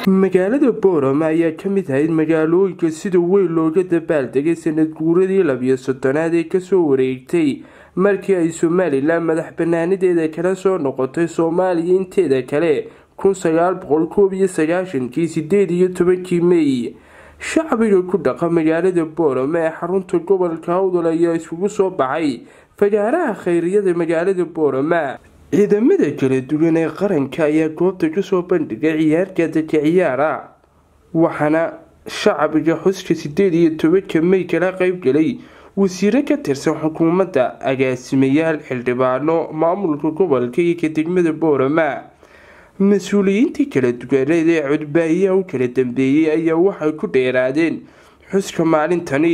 magaalada boorama ayaa ka mid ahayd magaalooyinka sida weyn looga dabaaldegay sanad guuradii labiyo soddonaad ee kasoo wareegtay markii ay somalilan madax banaanideeda kala soo noqotay soomaaliya inteeda kale kun sagaal boqol koob iyo sagaashankii sideed iyo tobankii mey shacbiga ku dhaqa magaalada boorama ee xarunta gobolka hawdal ayaa isugu soo baxay fagaaraha khayriyada magaalada boorama ciidamada kala duwan ee qaranka ayaa goobta kasoo bandhigay ciyaarka dadka ciyaara waxaana shacbiga xuska sideed iyo tobanka mey kala qeybgalay wasiiro ka tirsan xukuumadda agaasimayaal xildhibaano maamulka gobolka iyo ka degmada boorama mas-uuliyiintii kala duwaneed ee codbaahiyaha u kala dambeeyey ayaa waxay ku dheeraadeen xuska maalintani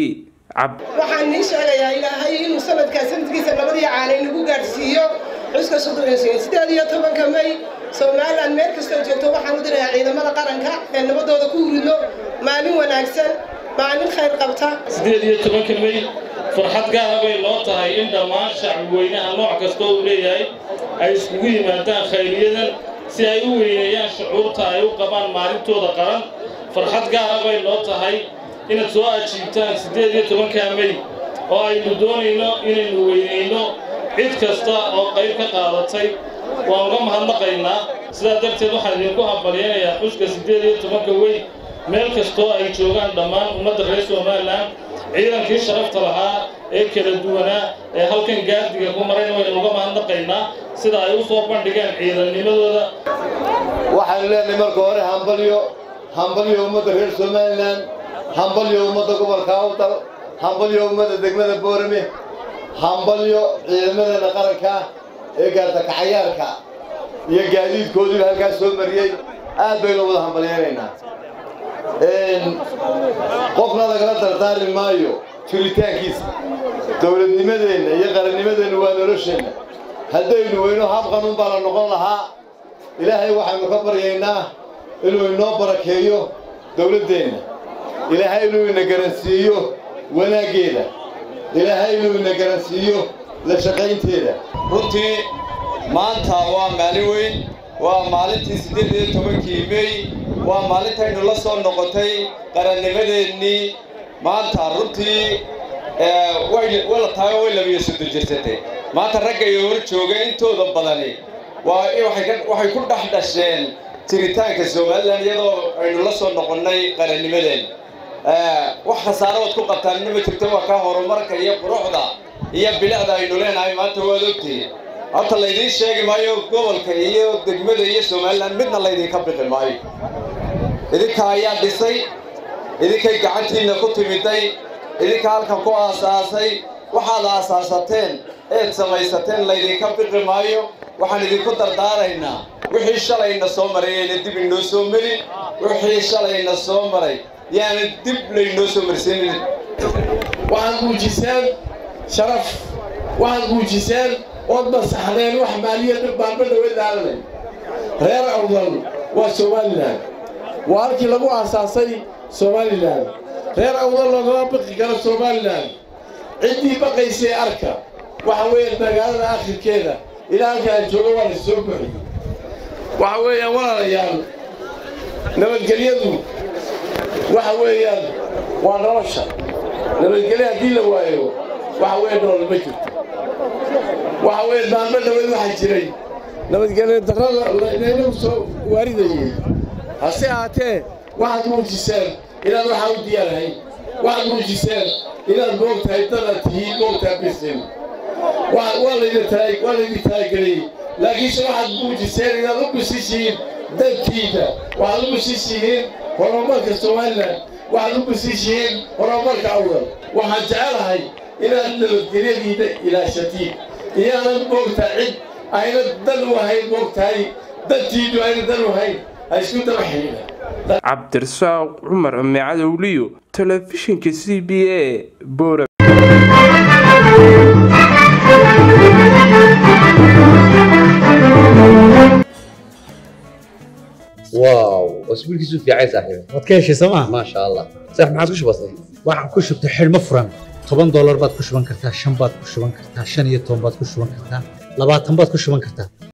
waxaan nii sheegayaa ilaahay inuu sanadkaa sanadkiisa labadii caana inagu gaadhsiiyo xuska sideed iyo tobanka may somalilan meel kastoo joogto waxaan u dirayaa ciidamada qaranka ee nabadooda ku huridno maalin wanaagsan maalin khayr qabta sideed iyo tobanka may farxad gaara bay noo tahay in dhammaan shacbi weynaha nooc kastoo uu leeyahay ay iskugu yimaadaan khayriyadan si ay u weyneeyaan shucuurta ay u qabaan maalintooda qaran farxad gaara bay noo tahay inaad soo ajiibtaan siddeed iyo tobankaa mey oo aynu doonayno inaynu weynayno cid kasta oo qayb ka qaadatay waan uga mahadnaqaynaa sidaa darteed waxaan idinku hambalyaynayaa xuska siddeed iyo tobanka wey meel kastoo ay joogaan dhammaan ummadda reer somalilan ciidankii sharafta lahaa ee kala duwanaa ee halkan gaardiga ku marayna waynu uga mahadnaqaynaa sida ay u soo bandhigeen ciidannimadooda waxaanu leenahay marka hore hambalyo hambalyo ummadda reer somalilan hambalyo ummadda gobolka awdal hambalyo ummadda degmada boorame hambalyo ciidamadeena qaranka ee gaartakacayaarka iyo gaadiidkoodiiba halkaas soo mariyey aad baynu wada hambalyaynaynaa qofna lagala dardaarmi maayo jiritaankiisa dowladnimadeenna iyo qarannimadeenna waa nolosheenna haddaynu weyno habqanuun baa la noqon lahaa ilaahay waxaynu ka baryaynaa inuu inoo barakeeyo dowladdeenna ilaahay inuu ina garansiiyo wanaaggeeda ilaahay inuu ina garansiiyo la shaqaynteeda runtii maanta waa maalin weyn waa maalintii siddeed iyo tobankii mey waa maalintaynu la soo noqotay qarannimadeennii maanta runtii wayla tahay way labiyo soddon jirsatay maanta ragga iyo hor jooga intooda badani waa waxay ku dhex dhasheen jiritaanka somalilan iyadoo aynu la soo noqonnay qarannimadeen wax khasaaradood ku qabtaanina ma jirto waa ka horumarka iyo quruxda iyo bilicda aynu leenahay maanta waad ogtihiin horta laydiin sheegi maayo gobolka iyo degmada iyo somalilan midna laydinka bixi maayo idinka ayaa dhisay idinkay gacantiinna ku timiday idinka halkan ku aasaasay waxaad aasaasateen eed samaysateen laydinka bixi maayo waxaan idinku dardaaraynaa wixii shalayna soo maray ayna dib inoo soo marin wixii shalayna soo maray yaana dib laynoo soo marsiinin waxaad muujiseen sharaf waxaad muujiseen ood masaxdeen wax maaliya baanba dhawe daalanay reer awdal waa somalilan waa halkii lagu aasaasay somalilan reer awdal loogama baqi karo somalilan ciddii baqaysay arka waxa weeyaan magaalada akhirkeeda ilaa halkaan jooga waa la soo buxi waxa weeyaan walaalayaal nabadgelyadu waxa weeyaan waa nolosha nabadgelyo haddii la waayo waxa weeye nolol ma jirto waxa weeye maalmo dhaweed waxaa jiray nabadgelyo darrada laynagu soo waaridayey hase ahaatee waxaad muujiseen inaad waxaa u diyaarahay waxaad muujiseen inaad moogtahay dadaad tihiin moogtaha bisin waa laydin talageliyey laakiinse waxaad muujiseen inaad u bisishihiin dantiida waxaad u bisishihiin horumarka somalilan waxaad u bisishihiin horumarka awdal waxaan jecelahay inaad nabadgelyadiina ilaashatiin iyaanan moogtaa cid ayna dan u ahayn moogtahay dantiidu ayna dan u ahayn ha isku daba xidhiidha cabdirasaaq cumar cumi cadowliyo telefishinka c b a boora واو اسبوعك في عين صاحبي waad ka heshay sooma ما شاء الله صح ما عادش بسيط waxaan ku shubtay xidhmo furan toban doolar baad ku shuban kartaa shan baad ku shuban kartaa shan iyo toban baad ku shuban kartaa labaatan baad ku shuban kartaa